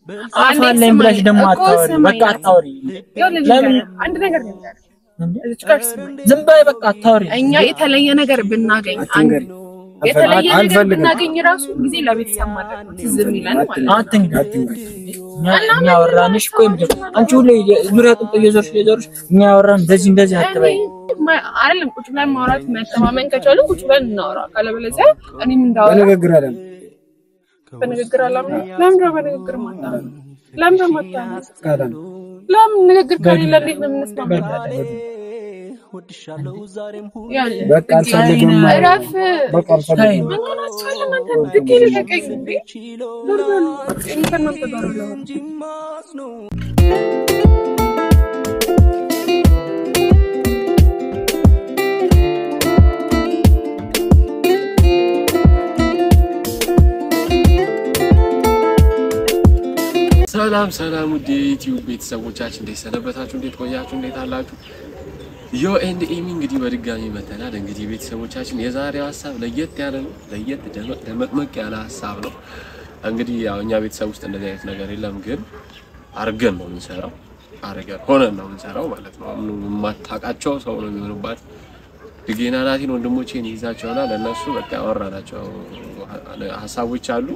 አፋለኝ ብለሽ ደግሞ አታወሪ። በቃ አታወሪ። ለምን አንድ ነገር ልንገርህ። እዚች ጋር ስማኝ። ዝም በይ በቃ አታወሪ። እኛ የተለየ ነገር ብናገኝ አንድ የተለየ ነገር ብናገኝ ራሱ ጊዜ ለቤተሰብ ማድረግ ነው ትዝ የሚለን ማለት ነው። አትንገር እኛ እኛ ያወራንሽ እኮ የምጀ- አንቺ ሁሌ ዙሪያ ጥምጥ እየዞርሽ እየዞርሽ እኛ ያወራን እንደዚህ እንደዚህ አትበይ። ማ- አይደለም ቁጭ ብለን ማውራት መተማመን ከቻሉ ቁጭ ብለን እናውራ። ካለበለዚያ እኔም እንዳወራ በንግግር አለም በንግግር አላምነው። ለምን ነው በንግግር ማታምነው? ለምን ነው ማታምነው? ቃላም ለምን ንግግር ከሌለ እንዴት ነው የምንስማማው? ያለ በቃ አልፈልግም እረፍ። በቃ አልፈልግም ምን ሆናችኋል እናንተ? ድጌ ልቀቀኝ እንዴ! ዞር በሉ። እኔ ከእናንተ ጋር አላወራም። ሰላም ሰላም ውድ የዩቲዩብ ቤተሰቦቻችን እንዴት ሰነበታችሁ? እንዴት ቆያችሁ? እንዴት አላችሁ? ዮ ኤንድ ኤሚ እንግዲህ በድጋሚ መተናል። እንግዲህ ቤተሰቦቻችን የዛሬው ሀሳብ ለየት ያለ ነው። ለየት ደመቅ ደመቅመቅ ያለ ሀሳብ ነው። እንግዲህ ያው እኛ ቤተሰብ ውስጥ እንደዚህ አይነት ነገር የለም፣ ግን አርገን ነው የምንሰራው። አርገን ሆነን ነው የምንሰራው ማለት ነው። አሁን የማታውቃቸው ሰው ነው የሚሆኑባት ድጌና ናቲን ወንድሞቼን ይዛቸውና ለእነሱ በቃ ያወራናቸው ሀሳቦች አሉ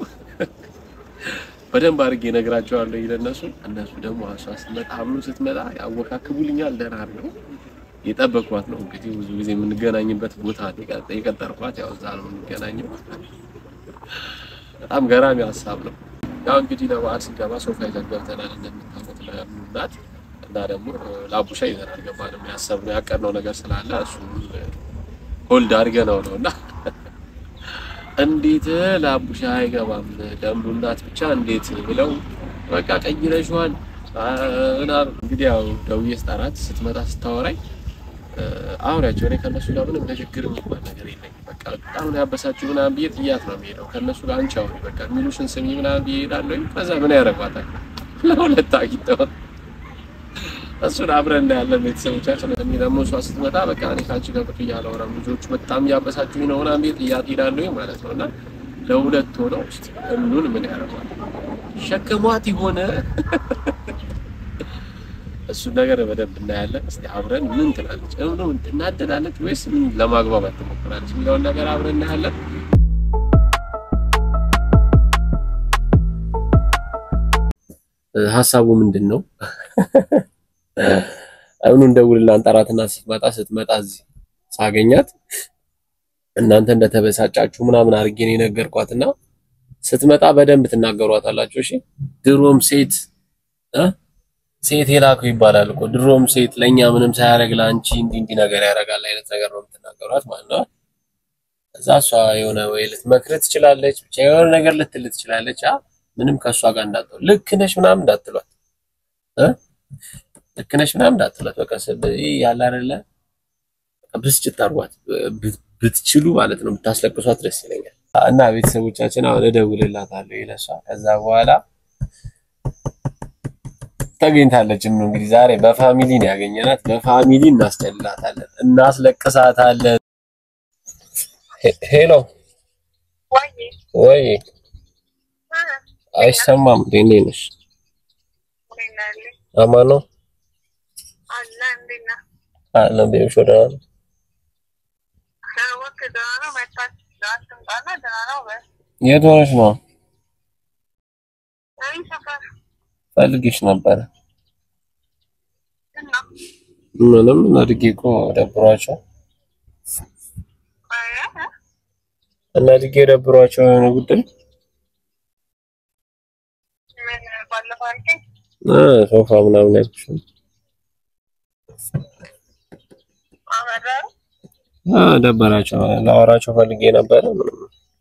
በደንብ አድርጌ እነግራቸዋለሁ ለእነሱ። እነሱ ደግሞ እሷ ስትመጣ አምኑ ስትመጣ ያወካክቡልኛል። ደህና አድርገው የጠበቅኳት ነው እንግዲህ ብዙ ጊዜ የምንገናኝበት ቦታ ነው የቀ- የቀጠርኳት። ያው እዛ ነው የምንገናኘው። በጣም ገራሚ ሀሳብ ነው። ያው እንግዲህ ለበዓል ስንገባ ሶፋ ይዘን ገብተናል እንደምታውቁት ለምናት እና ደግሞ ለአቡሻ ይዘን አልገባንም። ያሰብነው ያቀድነው ነገር ስላለ እሱ ሆልድ አድርገነው ነው እና እንዴት ለአቡሻ አይገባም ደንቡ እናት ብቻ እንዴት ብለው በቃ ቀይረሽዋል ምናምን። እንግዲህ ያው ደውዬ ስጠራት ስትመጣ ስታወራኝ አውሪያቸው እኔ ከእነሱ ጋር ምንም ንግግር የሚባል ነገር የለኝም። በቃ በጣም ነው ያበሳችሁ ምናምን ብዬ ጥያት ነው የሚሄደው። ከእነሱ ጋር አንቺ አውሪ በቃ የሚሉሽን ስሚ ምናምን ብዬ እሄዳለሁ። ከዛ ምን ያደርጓታል ለሁለት አግኝተው እሱን አብረን እናያለን ቤተሰቦቻችን። እኔ ደግሞ እሷ ስትመጣ በቃ እኔ ከአንቺ ጋር ቁጭ እያላወራም ልጆቹ በጣም እያበሳችሁኝ ነው ምናምን ብዬ ጥያት እሄዳለሁ ማለት ነው እና ለሁለት ሆነው ውስጥ እኑን ምን ያደርጓል ሸከሟት የሆነ እሱን ነገር በደንብ እናያለን። እስቲ አብረን ምን ትላለች እምኑ እናደዳለች ወይስ ምን ለማግባባት ትሞክራለች የሚለውን ነገር አብረን እናያለን። ሀሳቡ ምንድን ነው? እምኑ እንደውልና አንጠራትና ስትመጣ ስትመጣ እዚህ ሳገኛት እናንተ እንደተበሳጫችሁ ምናምን አድርጌ ነው የነገርኳትና ስትመጣ በደንብ ትናገሯታላችሁ። እሺ ድሮም ሴት እ ሴት የላከው ይባላል እኮ ድሮም ሴት ለእኛ ምንም ሳያደርግ ለአንቺ እንዲህ እንዲህ ነገር ያደርጋል አይነት ነገር ነው የምትናገሯት ማለት ነው። እዛ እሷ የሆነ ወይ ልትመክር ትችላለች፣ ብቻ የሆነ ነገር ልትል ትችላለች። አ ምንም ከእሷ ጋር እንዳትሆን ልክ ነሽ ምናምን እንዳትሏት እ ልክ ነሽ ምናምን እንዳትሏት። በቃ ስለዚህ ያለ አይደለ ብስጭት አድርጓት ብ- ብትችሉ ማለት ነው ብታስለቅሷት ደስ ይለኛል። እና ቤተሰቦቻችን አሁን እደውልላታለሁ ይለሷ ከዛ በኋላ ተገኝታለች። ምን እንግዲህ ዛሬ በፋሚሊ ነው ያገኘናት። በፋሚሊ እናስጨልላታለን፣ እናስለቅሳታለን። ሄ- ሄሎ ወይ አይሰማም። እንዴት ነሽ? አማን ነው አለ ቤሽ ወደ የት ሆነሽ ነው? ፈልግሽ ነበረ። ምንም እናድጌ እኮ ደብሯቸው እናድጌ ደብሯቸው የሆነ ጉዳይ እ ሶፋ ምናምን ያልኩሽ እ ደበራቸው ላወራቸው ፈልጌ ነበረ። ምንም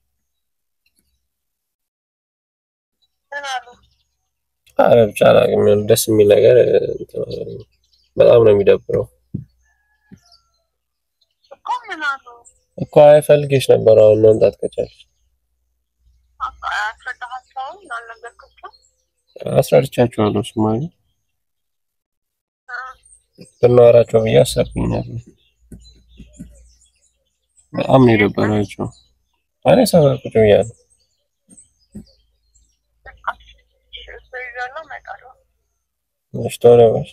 ኧረ ብቻ አላውቅም። የሆነ ደስ የሚል ነገር እንትን አላለኝም። በጣም ነው የሚደብረው እኮ አይ ፈልጌሽ ነበር። አሁን መምጣት ከቻልሽ አስረድቻቸዋለሁ። እሱማ ግን ብናወራቸው ብዬ አሰብኩኝ ነበር። በጣም ነው የደበራቸው። እኔ ሰፈር ቁጭ ብያለሁ። እሺ ቶሎ በል።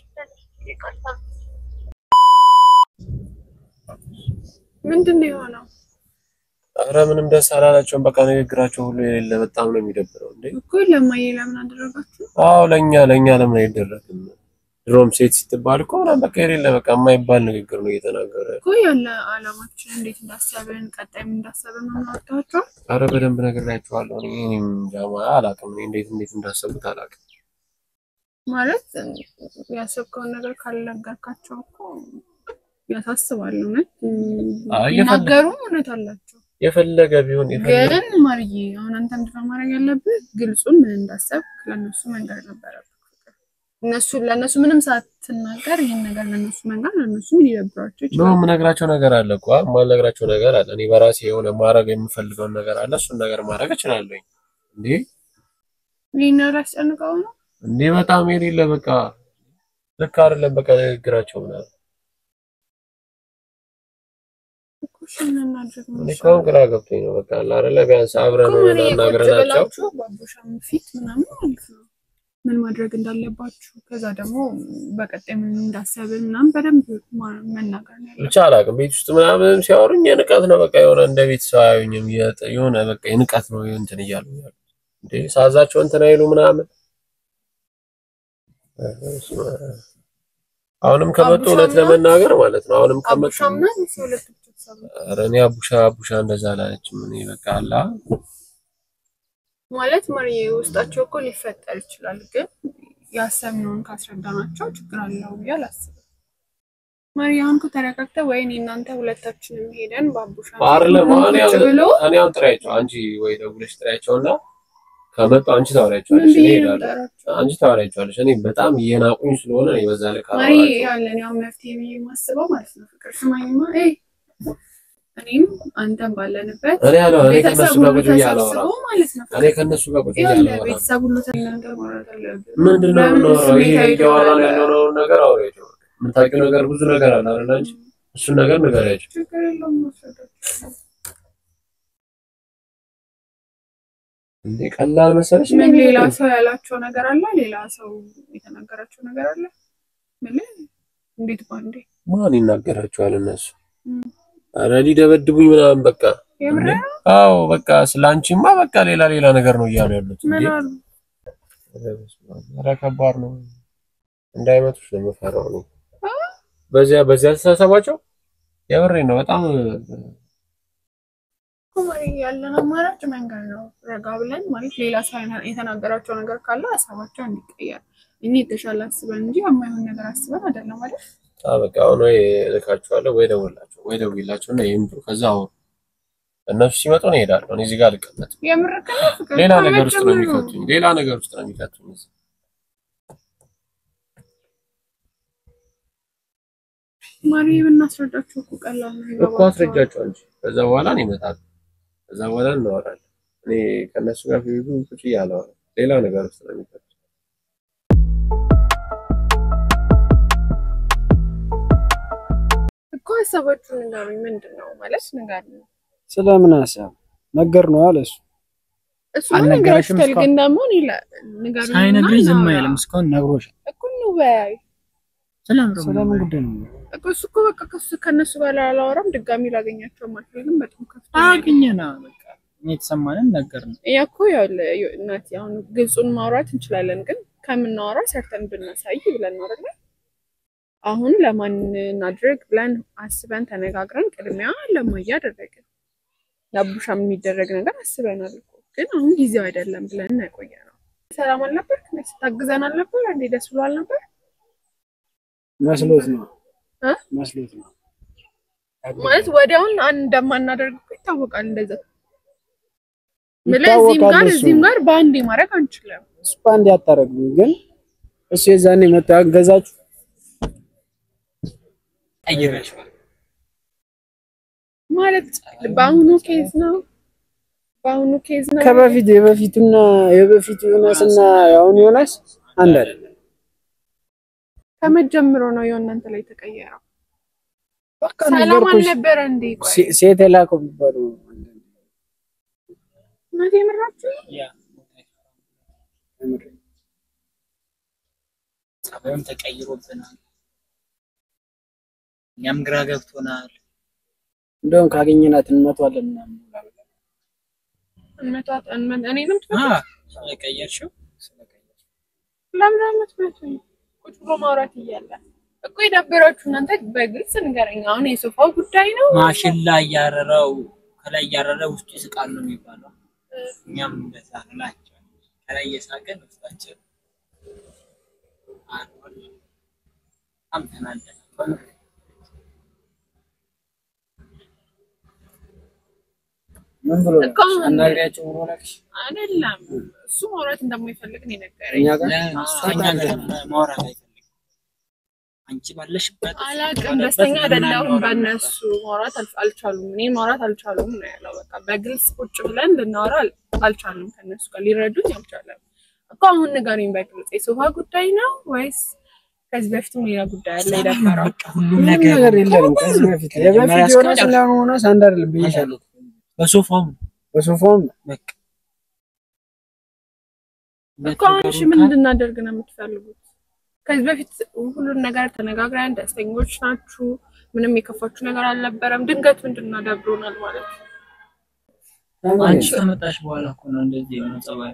ምንድን ነው የሆነው? ኧረ ምንም ደስ አላላቸውም። በቃ ንግግራቸው ሁሉ የሌለ በጣም ነው የሚደብረው። እንዴ እኮ ለማየ ለምን አደረጋችሁ? አዎ ለእኛ ለእኛ ለምን አይደረግም? ድሮም ሴት ስትባል እኮ ምናምን በቃ የሌለ በቃ የማይባል ንግግር ነው እየተናገረ እኮ ያለ አላማችን እንዴት እንዳሰብን ቀጣይም እንዳሰብን ነው አወጣችኋል። አረ በደንብ ነግሬያቸዋለሁ። እኔ እኔም ጃማ አላውቅም። እኔ እንዴት እንዴት እንዳሰቡት አላውቅም። ማለት ያሰብከውን ነገር ካልነገርካቸው እኮ ያሳስባል። እውነት አይ የፈለገ- ይናገሩም እውነት አላቸው። የፈለገ ቢሆን የፈለገ ግን ማርዬ አሁን አንተ ምንድን ነው ማድረግ ያለብህ? ግልጹን ምን እንዳሰብክ ለእነሱ መንገር ነበረብህ። እነሱ ለእነሱ ምንም ሳትናገር ይህን ነገር ለእነሱ መንገር ለእነሱ ምን ሊደብራቸው ነው ይችላል። የምነግራቸው ነገር አለ እኮ የማልነግራቸው ነገር አለ። እኔ በራሴ የሆነ ማድረግ የምፈልገውን ነገር አለ። እሱን ነገር ማድረግ እችላለሁ። እንዴ ይህን ነገር ያስጨንቀው ነው እንዴ በጣም የሌለ በቃ ልክ አይደለም። በቃ ንግግራቸው ምናምን እኮ እሺ ምን እናድርግ ነው እኔ እኮ አሁን ግራ ገብቶኝ ነው። በቃ አለ አይደለ ቢያንስ አብረን እኮ ሆነን ማርዬ ቁጭ አናግረናቸው ብላችሁ ባቦሻም ፊት ምናምን ማለት ነው ምን ማድረግ እንዳለባችሁ ከዛ ደግሞ በቀጣይ ምን እንዳሰብን ምናምን በደንብ ማ- መናገር ነው ያለብን። ብቻ አላውቅም። ቤት ውስጥ ምናምን ሲያወሩኝ የንቀት ነው በቃ የሆነ እንደ ቤት ሰው አያዩኝም። የጥ- የሆነ በቃ የንቀት ነው እንትን እያሉ ያሉት እንዴ ሳዛቸው እንትን አይሉ ምናምን አሁንም ከመጡ እውነት አቡሻምና- ለመናገር ማለት ነው አሁንም ከመጡ አቡሻምና እሱ ሁለቱ ብቻ ተሰቡ። ኧረ እኔ አቡሻ አቡሻ እንደዛ አላለችም። እኔ በቃ አላ ማለት ማርዬ ውስጣቸው እኮ ሊፈጠር ይችላል፣ ግን ያሰብነውን ካስረዳናቸው ችግር አለው ብዬ አላስብም። ማርዬ አሁን እኮ ተረጋግተህ ወይኔ እናንተ ሁለታችንም ሄደን ባቡሻ አይደለም እኔ ቁጭ ብሎ እኔ አሁን ጥሪያቸው አንቺ ወይ ደውለሽ ጥሪያቸውና ከመጡ አንቺ ምን ታወሪያቸዋለሽ። እኔ ብዬ ነው እሄዳለሁ። የምጠራቸው? አንቺ ታወሪያቸዋለሽ። እኔ በጣም እየናቁኝ ስለሆነ እኔ በዛ ልክ ማሪ አላወራቸውም። ያለን ያው መፍትሄ ብዬ የማስበው ማለት ነው ፍቅር ስማኝማ፣ ኤ እኔም አንተም ባለንበት እኔ ያለው እኔ ቤተሰብ ከነሱ ሁሉ ጋር ቁጭ ብዬ ተሰብስቦ አላወራም። ማለት ነው እኔ ከነሱ ጋር ቁጭ ብዬ ይኸውልህ አላወራም። ቤተሰብ ሁሉ ተናገር ማውራት አለብን። ምንድን ነው ለምን የምናወራው? ይሄ ስሜታዊ እያወራን ትሆናለህ? ያለውን ነገር አውሪያቸው። የምታውቂው ነገር ብዙ ነገር አለ አይደል አንቺ? እሱን ነገር ንገሪያቸው። ችግር የለውም ማስረዳት እንዴ ቀላል መሰለሽ? ምን ሌላ ሰው ያላቸው ነገር አለ? ሌላ ሰው የተናገራቸው ነገር አለ? ምን እንዴት ባንዴ ማን ይናገራቸዋል እነሱ? እም። ኧረ ሊደበድቡኝ ምናምን በቃ የምር አዎ በቃ ስለ አንቺማ በቃ ሌላ ሌላ ነገር ነው እያሉ ያሉት። እንዴ ምን አሉ? ኧረ ከባድ ነው። እንዳይመጡሽ ነው የምፈራው እኔ። በዚያ በዚያ አስተሳሰባቸው የምሬን ነው በጣም ማሪ ያለን አማራጭ መንገድ ነው። ረጋ ብለን ማለት ሌላ ሰው የተናገራቸው ነገር ካለ ሀሳባቸው እንዲቀየር እኛ የተሻለ አስበን እንጂ የማይሆን ነገር አስበን አይደለም አይደል? አዎ በቃ አሁን ወይ እልካቸዋለሁ ወይ ደውላቸው ወይ ደውላቸው እና ይምጡ። ከዛ አሁን እነሱ ሲመጡ ነው እሄዳለሁ። እኔ እዚህ ጋር አልቀመጥም። የምር ግን ፍቅር ሌላ ነገር ውስጥ ነው ከመጀመሩ የሚከቱኝ። ሌላ ነገር ውስጥ ነው የሚከቱኝ። እዚህ ማሪ ብናስረዳቸው እኮ ቀላል ነው። እኮ ይገባቸዋል። አስረጃቸው እንጂ ከዛ በኋላ ነው ይመጣሉ። ከዛ በኋላ እናወራለን። እኔ ከእነሱ ጋር ፊቱ ቁጭ እያለሁ ሌላ ነገር ውስጥ ነው የሚከቱኝ። እኮ ሀሳባችሁን ንገሩኝ። ምንድን ነው ማለት ንገር ነው ስለምን ሀሳብ ነገር ነው አለ እሱ። እሱ አልነገረሽም ነገራችሁታል፣ እስካሁን? ግን ደግሞ እኔ ለ- ንገሩኝ እና ሳይነግሪኝ ዝም እናውራ። አይልም። እስካሁን ነግሮሻል። እኮ እንወያይ ስለምን ስለምን ጉዳይ ነው? እኮ እሱ እኮ በቃ ከሱ ከእነሱ ጋር ላላወራም ድጋሚ ላገኛቸው አልፈልግም። በጣም ከፍቶ አገኘና በቃ እኔ የተሰማንን ነገር ነው። እኛ እኮ ያው ለ- እናቴ አሁን ግልጹን ማውራት እንችላለን፣ ግን ከምናወራ ሰርተን ብናሳይ ብለን ነው አይደለ? አሁን ለማን እናድርግ ብለን አስበን ተነጋግረን ቅድሚያ ለማያ አደረግን። ለአቡሻም የሚደረግ ነገር አስበናል እኮ ግን አሁን ጊዜው አይደለም ብለን ነው የቆየነው። ሰላም አልነበር? ስታግዘን አልነበር? እንዴ ደስ ብሎ አልነበር? መስሎት ነው እ? መስሎት ነው። ማለት ወዲያውን አንድ እንደማናደርግ እኮ ይታወቃል። እንደዛ ምለ እዚህም ይታወቃል ጋር እሱ። እዚህም ጋር በአንዴ ማድረግ አንችልም። እሱ አንድ ያታረግም ግን እሱ የዛኔ መጥቶ ያገዛችሁ ቀይረሽዋል። ማለት በአሁኑ ኬዝ ነው በአሁኑ ኬዝ ነው ከበፊት የበፊቱና የበፊቱ ዮናስና የአሁኑ ዮናስ አንድ አይደለም። ከመጀመሩ ነው የእናንተ ላይ የተቀየረው። በቃ ሰላም ነገርኩሽ። አልነበረ እንዴ? ቆይ ሴ- ሴት የላከው የሚባለው እናቴ የምራችሁ ያ ጸባዩም ተቀይሮብናል። እኛም ግራ ገብቶናል። እንደውም ካገኘናት እንመቷለን ምናምን ብላ እንመቷት እንመ- እኔንም ትመ- አ ስለቀየርሽው ስለቀየርሽው ለምን የምትመቱኝ? ቁጭ ብሎ ማውራት እያለ እኮ የዳበራችሁ እናንተ በግልጽ ንገረኝ። አሁን የሶፋው ጉዳይ ነው። ማሽላ እያረረው ከላይ እያረረ ውስጡ ይስቃል ነው የሚባለው። እኛም እንደዛ እንላቸው ከላይ እየሳቅን ውስጣችን አርፏል። በጣም ተናደናል። ምን ብሎ እኮ አሁን- አናግሪያቸው ብሎ ላክሽ አይደለም እሱ ማውራት እንደማይፈልግ ነው የነገረኝ። እኛ ጋር እሱ ከእኛ ጋር ማውራት አይፈልግም። አንቺ ባለሽበት አላቅም ደስተኛ አይደለሁም በእነሱ ማውራት አል- አልቻሉም። እኔ ማውራት አልቻሉም ነው ያለው። በቃ በግልጽ ቁጭ ብለን ልናወራ አል- አልቻሉም። ከእነሱ ጋር ሊረዱኝ አልቻለም እኮ። አሁን ንገሩኝ በግልጽ የሶፋ ጉዳይ ነው ወይስ ከዚህ በፊትም ሌላ ጉዳይ አለ የደፈረው? በቃ ሁሉም ምንም ነገር ነገር የለንም ከዚህ በፊት የበፊት የሆነ ስለሆነ አንድ አይደለም ብዬሻለሁ በሶፋውም በሶፋውም በቃ እኮ አሁን እሺ ምን እንድናደርግ ነው የምትፈልጉት? ከዚህ በፊት ሁሉን ነገር ተነጋግረን ደስተኞች ናችሁ፣ ምንም የከፋችሁ ነገር አልነበረም። ድንገት ምንድን ነው ደብሮናል ማለት ነው። አንቺ ከመጣሽ በኋላ እኮ ነው እንደዚህ የሆነ ጸባይ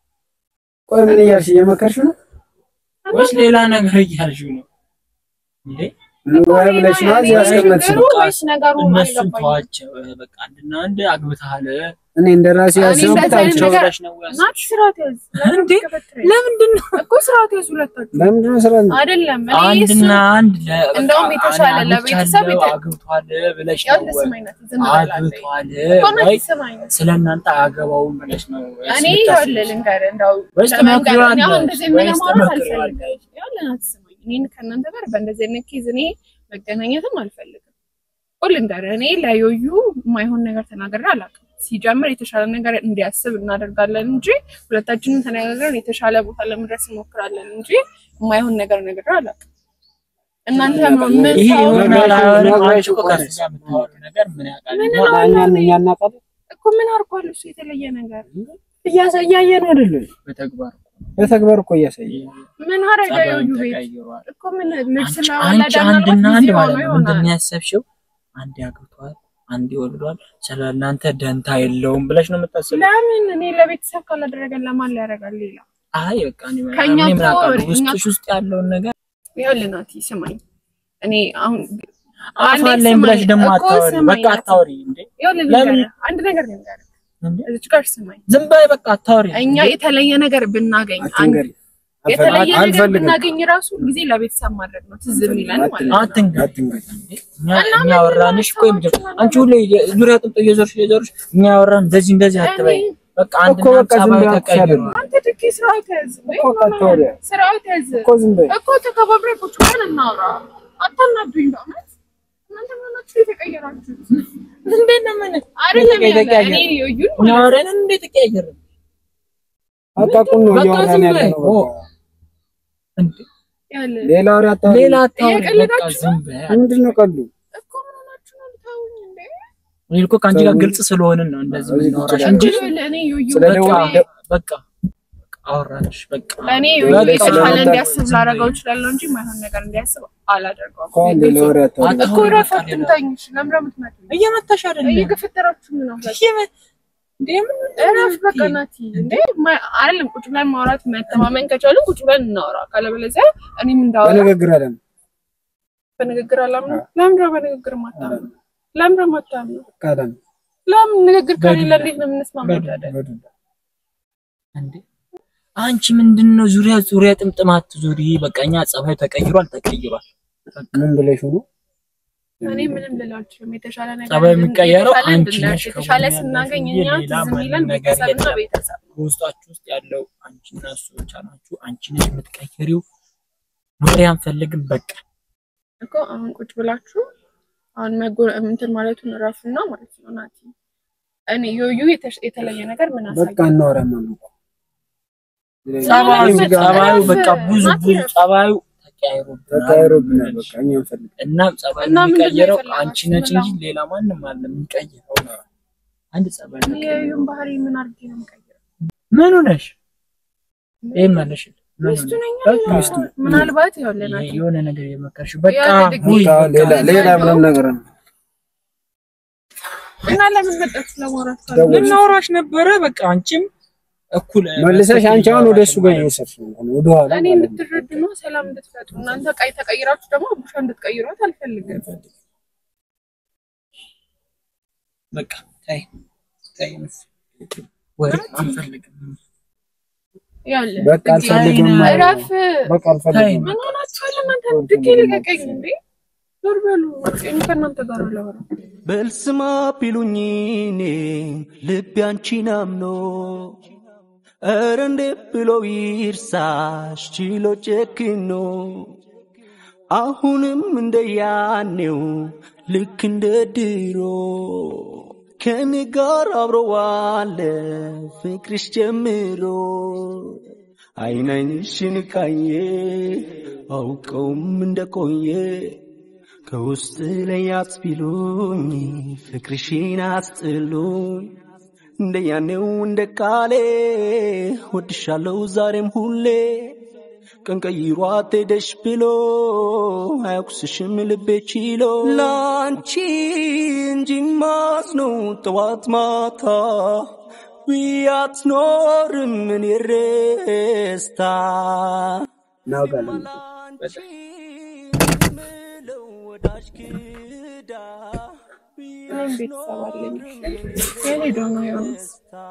ቆይ ምን እያልሽ እየመከርሽ ነው ወይስ ሌላ ነገር እያልሽው ነው እንዴ? እንጓይ ብለሽ ነው እዚህ ያስቀመጥሽ ነው ችግሩ ወይስ ነገሩ እነሱን አልገባኝም። ተዋቸው። በቃ አንድና አንድ አግብተሃል እኔ እንደ ራሴ እኔ ያሰብኩት እንደዛ አይነት አንቺ ነገር- ብለሽ ነው ያስ- ናት ስርዓት ያዝ። ለምን እንዴ? ትገፈትረኝ? ለምንድን ነው እኮ ስርዓት ያዝ ሁለታችሁ። ለምንድን ነው ስራ አይደለም እኔ አንድና እሱ- አንድ ለ- በቃ እንደውም የተሻለ እኔ ለቤተሰብ አግብቻለሁ፣ የተ- አግብቷል ብለሽ ያው ነው ወይ? ልስማኝ ናት፣ ዝም ብላለች። አግብቷል እኮ ናት ወይ ስማኝ። ስለ እናንተ አያገባውም ብለሽ ነው ወይስ እኔ የምታስቢው? ይኸውልህ ልንገርህ እንደው ወይስ ለመንገር እኔ አሁን ትመክሪዋለሽ? እንደዚህ የምልህ ወይስ ማውራት ትመክሪዋለሽ? አልፈልግም። ይኸውልህ ናት ስማኝ። እኔን ከእናንተ ጋር በእንደዚህ አይነት ኬዝ እኔ መገናኘትም አልፈልግም። እኮ ልንገርህ እኔ ለዮዩ የማይሆን ነገር ተናግሬ አላውቅም። ሲጀምር የተሻለ ነገር እንዲያስብ እናደርጋለን እንጂ ሁለታችንም ተነጋግረን የተሻለ ቦታ ለመድረስ እንሞክራለን እንጂ የማይሆን ነገር ነገር አላውቅም። እናንተ ምን ይሄ ሰው- ይሆናል አይሆንም? ነግረሽ አንቺ እኮ እኮ ከእሱ ጋር የምታወሪው ነገር ምን ያውቃል? ምን እኛ- ነው? እኛን እኛ እናውቃለን እኮ ምን አድርጓል እሱ የተለየ ነገር እያሳ- እያየን አይደለ በተግባር በተግባር እኮ እያሳየ ምን አረጋ ጸባዩን ዮዩ ቤት ተቀይሯል። እኮ ምን ልብስ አንቺ ለወለደ አንቺ አንድና ምናልባት አንድ ጊዜ ማለት ሆኖ ነው ምንድን ይሆናል። ነው ያሰብሽው? አንድ ያግብቷል፣ አንድ ይወልዷል፣ ስለ እናንተ ደንታ የለውም ብለሽ ነው የምታስበው? ለምን እኔ ለቤተሰብ ካላደረገን ለማን ሊያደርጋል ሌላ? አይ በቃ እኔ ምን ከእኛ እኔ ምን አውቃለሁ? ተወው፣ እኛ- ውስጥሽ ውስጥ ያለውን ነገር ይኸውልህ ናቲ ስማኝ፣ እኔ አሁን አንዴ አፋለኝ ብለሽ ስማኝ፣ ደግሞ እኮ አታወሪ። ስማኝ በቃ ናቲ። አታወሪ እንዴ! ይኸውልህ ለምን? ልንገርህ፣ አንድ ነገር ልንገርህ፣ እንዴ! እዚች ጋር ስማኝ። ዝም በይ በቃ አታወሪ። እኛ የተለየ ነገር ብናገኝ አንድ አትንገሪ የተለየ ነገር አልፈልግም ብናገኝ ራሱ ጊዜ ለቤተሰብ ማድረግ ነው ትዝ የሚለን ማለት ነው። አትንገሪ። አትንገሪ እኛ እና እኛ ምን ያወራንሽ እኮ ሰዎች የምትል ናቸው? አንቺ ሁሌ ዙሪያ ጥምጥ እየዞርሽ እየዞርሽ እኛ ያወራን እንደዚህ እንደዚህ አትበይ። እኔ- በቃ እኮ አንድና በቃ ዝም ጸባዩ ብላ ተቀይሯል። አትሻለኝ። አንተ ድኬ ስርዓት ያዝ እኮ ካታወሪያ ስርዓት ያዝ እኮ ዝም በይ እኮ ተከባብረን ቁጭ ብለን እናውራ። አታናዱኝ በእውነት እናንተ ምናችሁ የተቀየራችሁት? እንዴት ነው ምን አይደለም ያለ የተቀያየረ? እኔ ዮዩን እኛ አወራን እንዴት ተቀያየረ? አታውቁን ነው በቃ እያወራን ዝም ያለ በይ። ነው ኦ፣ በቃ እንዴ ያለ ሌላ ወሬ አታውሪ ሌላ አታወሪ። በቃ እየቀለዳችሁ ዝም በይ። ምንድን ነው ቀሉ እኮ ምን ሆናችሁ ነው ልታውኝ እንዴ? እኔ እኮ ከአንቺ ጋር ግልጽ ስለሆንን ነው እንደዚህ እዚህ የምናወራሽ ቁጭ እንጂ ይኸውልህ እኔ ዮዩ ስለ በቃ ደወል እኔ- በቃ በቃ አወራንሽ በቃ እኔ ዮዩ በቃ የተሻለ ስለሆነ እንዲያስብ ዝም ላደርገው በይ። እችላለሁ እንጂ የማይሆን ነገር እንዲያስብ አላደርገውም። እኮ ሌላ ወሬ አታውሪ እኮ እረፍ አትምታኝ። ለምን የምትመቱኝ? እየመታሽ አይደለም እየገፈተራችሁ ነው። እየመ- እንዴ ምን እረፍ በቃ ናቲ። እንዴ ማ- አይደለም ቁጭ ብለን ማውራት መተማመን ከቻልን ቁጭ ብለን እናውራ። ካለበለዚያ እኔም እንዳወራ በንግግር አለን በንግግር አላምነው። ለምን ነው በንግግር ማታምነው? ለምን ነው ማታምነው? ቃለን ለምን ንግግር ከሌለ እንዴት ነው የምንስማማው ታዲያ? እንዴ አንቺ ምንድን ነው ዙሪያ ዙሪያ ጥምጥማት ዙሪ በቃ እኛ ጸባዩ ተቀይሯል ተቀይሯል ምን ብለሽ ሆኖ እኔ ምንም ልል አልችልም። የተሻለ ነገር ጸባዩ የሚቀየረው የተሻለ አንቺ እንድናይ፣ ነሽ የተሻለ ከጎን ስናገኝ ያለሽው እኛ እንጂ ሌላ ትዝ የሚለን ምንም ነገር ቤተሰብና የለም። ቤተሰብ በውስጣችሁ ውስጥ ያለው አንቺና እሱ ብቻ ናችሁ አንቺ ነሽ የምትቀይሪው ወሬ አንፈልግም በቃ እኮ አሁን ቁጭ ብላችሁ አሁን መጎ እንትን ማለቱን እረፉና ማለት ነው ናቲ። እኔ ዮዩ የተሽ- የተለየ ነገር ምን በቃ አሳየ? እናወራለን እኮ ጸባዩ እዚህ ጋር ጸባዩ እረፍ። በቃ ብዙ ናቲ ብዙ እረፍ። ጸባዩ ተቀያይሮብናል ተቀያይሮብናል በቃ እኛ እንፈልግ እናም ጸባዩ እና ምንድን ነው የሚቀይረው የፈለጋችሁት? አንቺ ነች ምን እንጂ ሌላ ማንም አለ የሚቀይረው አንድ ጸባይ ነው የዮዩን ባህሪ ምን አድርጌ ነው የምቀይረው? ምን ሆነሽ ይሄን መልሽ ሚስቱ ነኝ በቃ ሚስቱ ምናልባት ይኸውልህ የሆነ ነገር የመከርሽ በቃ ያለ ድግስ ውይ፣ በቃ ሌላ ሌላ ምንም ነገር ነው። እና ለምን መጣች ለማውራት ካለ ደውል። ልናወራሽ ነበረ። በቃ አንቺም እኩል መልሰሽ አንቺ አሁን ወደ እሱ ጋር እየወሰድሽ ነው ወደ ኋላ እኔ ማለት ነው። እንድትረዱ ነው፣ ሰላም እንድትፈጥሩ። እናንተ ቀይ ተቀይራችሁ ደግሞ አቡሻ እንድትቀይሯት አልፈልግም። በቃ ታይ ታይ ወሬ አንፈልግም። ያለ በቃ አልፈልግም ማለት ነው። እረፍ። በቃ አልፈልግም። ምን ሆናችኋል እናንተ? ድጌ ልቀቀኝ እንዴ! ዞር በሉ። እኔ ከእናንተ ጋር አላወራም። በልስማ ቢሉኝ እኔ ልቤ አንቺን አምኖ ኧረ እንዴ ብሎ ይርሳሽ ችሎ ጨክኖ አሁንም እንደ ያኔው ልክ እንደ ድሮ ከኔ ጋር አብሮ ዋለ ፍቅርሽ ጀምሮ አይናኝሽን ካየ አውቀውም እንደቆየ ከውስጥ ላይ አትቢሉኝ ፍቅርሽን አስጥሉኝ እንደ ያኔው እንደ ቃሌ ወድሻለው ዛሬም ሁሌ ቀን ቀይሯት ሄደሽ ብሎ አያኩስሽም ልቤ ችሎ ለአንቺ እንጂ ማዝነው ጠዋት ማታ ብያት ኖርም እኔ ረስታ እናውቃለን። እኔም ቤተሰብ አለኝ። የሄዶ ነው ዮናስ።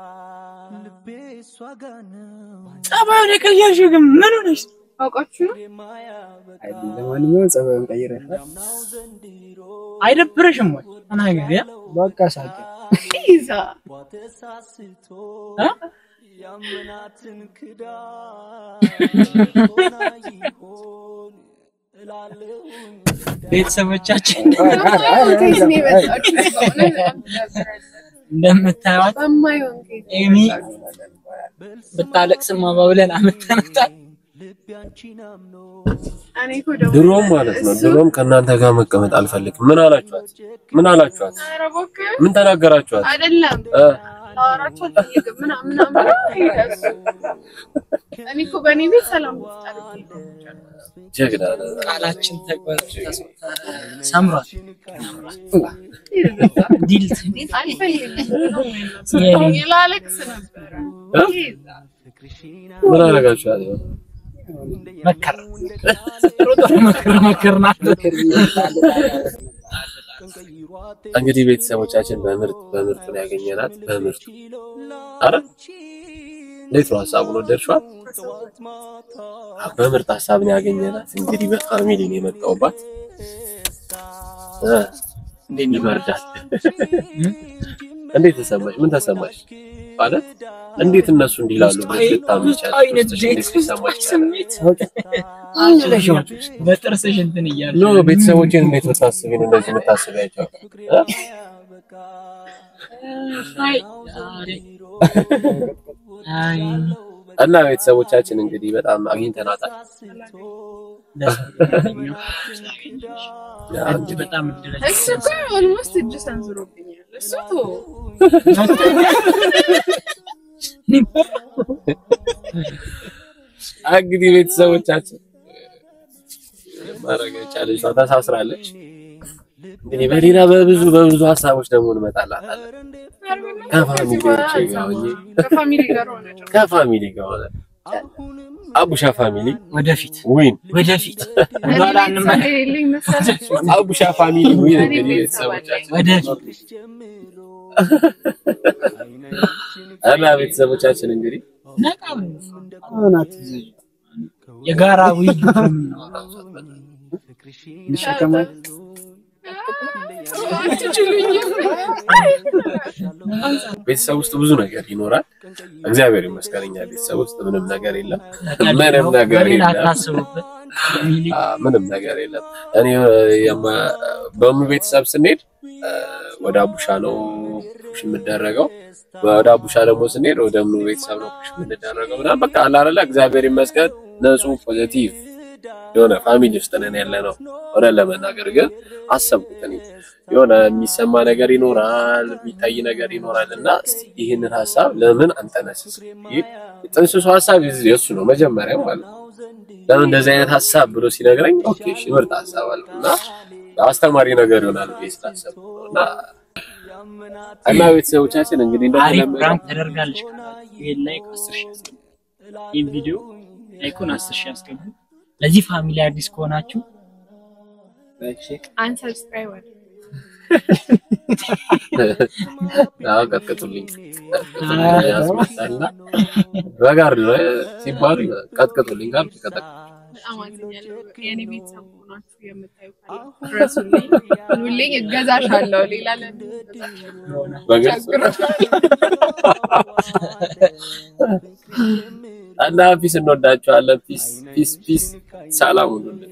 ጸባዩን የቀየርሽው ግን ምን ሆነሽ? አውቃችሁ ነው አይ ለማንኛውም ጸባዩን ቀይረሻል። አይደብረሽም ወይ? ተናገሪ። ያ? በቃ ሳቂ። ይዛ እ? ያመናትን ክዳ ቤተሰቦቻችን ከየት ነው የመጣችሁት? በእውነት በጣም ትደብራለህ። እንደምታዩት በማይሆን ከየት ነው ኤሚ የመጣችሁት? ብታለቅስማ ብለን አመተናታል። እኔ እኮ ደግሞ ድሮም ማለት ነው ድሮም ከእናንተ ጋር መቀመጥ አልፈልግም። ምን አላችኋት? ምን አላችኋት? ኧረ እባክህ ምን ተናገራችኋት? አይደለም እ? ላወራቸው አልፈልግም ምናምን ምናምን ሄደ እሱ። እኔ እኮ በእኔ ቤት ሰላም ልፍጠር ጀግና ነህ። ቃላችን ተግባር ሰምሯል። ዲልት አልፈልግም ላለቅስ ነበረ ይዛ ምን አደረጋችኋት? መከር መከር መከር ናት። እንግዲህ ቤተሰቦቻችን በምርጥ በምርጡ ነው ያገኘናት። በምርጡ አረ እንዴት ነው ሀሳቡን ወደድሽዋል? አዎ፣ በምርጥ ሀሳብ ነው ያገኘናት። እንግዲህ በፋሚሊ ነው የመጣሁባት። እ እንዴት ይበርዳል። እንዴት ተሰማሽ? ምን ተሰማሽ? ማለት እንዴት እነሱ እንዲላሉ ልታምኑ ይቻላል? አይነት ውስጥሽ ዴት እንዴት ሊሰማሽ ይቻላል? ስሜት በጥርስሽ እንትን እያለ ኖ ቤተሰቦችን እንዴት ብታስቢ ነው እንደዚህ የምታስቢያቸው? እ? አይ አይ እና ቤተሰቦቻችን እንግዲህ በጣም አግኝተናታል። ደስ ብሎኛል። አንድ እጅ በጣም እድለኛ እሱ እኮ ኦልሞስት እጅ ሰንዝሮብኛል እሱ ቶ እንግዲህ ቤተሰቦቻችን ማድረግ የቻለች እሷ ተሳስራለች። እንግዲህ በሌላ በብዙ በብዙ ሀሳቦች ደግሞ እንመጣላታለን። ከፋሚሊዎቼ ጋር ሆኜ ከፋሚሊ ጋር ሆነ ጭራሽ። ከፋሚሊ ጋር ሆነ አቡሻ ፋሚሊ ወደፊት ዊን ወደፊት እኔ ወደኋላ ቤተሰብ እንመለስ። የሌለኝ መሰላችሁ? አቡሻ ፋሚሊ ዊን እኔ እንግዲህ ቤተሰብ ቤተሰቦቻችን ወደፊት እና ቤተሰቦቻችን እንግዲህ ነቃ ብሎ አሁን አትዘኝ። የጋራ ውይይት ነው የምናወራው። እንሸከማት ቤተሰብ ውስጥ ብዙ ነገር ይኖራል። እግዚአብሔር ይመስገን እኛ ቤተሰብ ውስጥ ምንም ነገር የለም። ቀልድ ምንም ነው። ነገር በሌላ የለም። አታስቡበት። ፋሚሊ አ፣ ምንም ነገር የለም። እኔ የማ- በሙ ቤተሰብ ስንሄድ አ፣ ወደ አቡሻ ነው ፑሽ የምደረገው። ወደ አቡሻ ደግሞ ስንሄድ ወደ ምኑ ቤተሰብ ነው ፑሽ የምንደረገው ምናምን በቃ አለ አይደለ። እግዚአብሔር ይመስገን ንጹህ ፖዚቲቭ የሆነ ፋሚሊ ውስጥ ነን ያለ ነው። ሆነን ለመናገር ግን አሰብኩት እኔ የሆነ የሚሰማ ነገር ይኖራል፣ የሚታይ ነገር ይኖራል እና እስቲ ይህንን ሀሳብ ለምን አንጠነስስ? ይህ ጥንስሱ ሀሳብ የሱ ነው መጀመሪያ ማለት ነው። ለምን እንደዚህ አይነት ሀሳብ ብሎ ሲነግረኝ ኦኬ እሺ ምርጥ ሀሳብ አለ እና አስተማሪ ነገር ይሆናል ብዬ ስላሰብኩ ነው እና እና ቤተሰቦቻችን እንግዲህ አሪፍ እንደተለመደው ፕራንክ ተደርጋለች ካላችሁ ይሄን ላይክ አስር ሺህ አስገቡ። ይህን ቪዲዮ ላይኩን አስር ሺህ አስገቡ። ለዚህ ፋሚሊ አዲስ ከሆናችሁ ላይክ ሼር አንሰብስክራይብ አድርጉ። አዎ ቀጥቅጡልኝ ቀጥቅጡልኝ ያስመጣልና በጋርድ ነው ሲባሉ ቀጥቅጡልኝ ጋር ቀጠቅ በጣም አዝኛለሁ። የኔ ቤተሰብ ሆናችሁ የምታዩ ካለ ድረሱልኝ፣ ኑልኝ፣ እገዛሻለሁ። ሌላ ለምን እገዛሻለሁ? በግልጽ እና ፒስ እንወዳቸዋለን። ፒስ ፒስ ፒስ ሰላም ሁኑልን።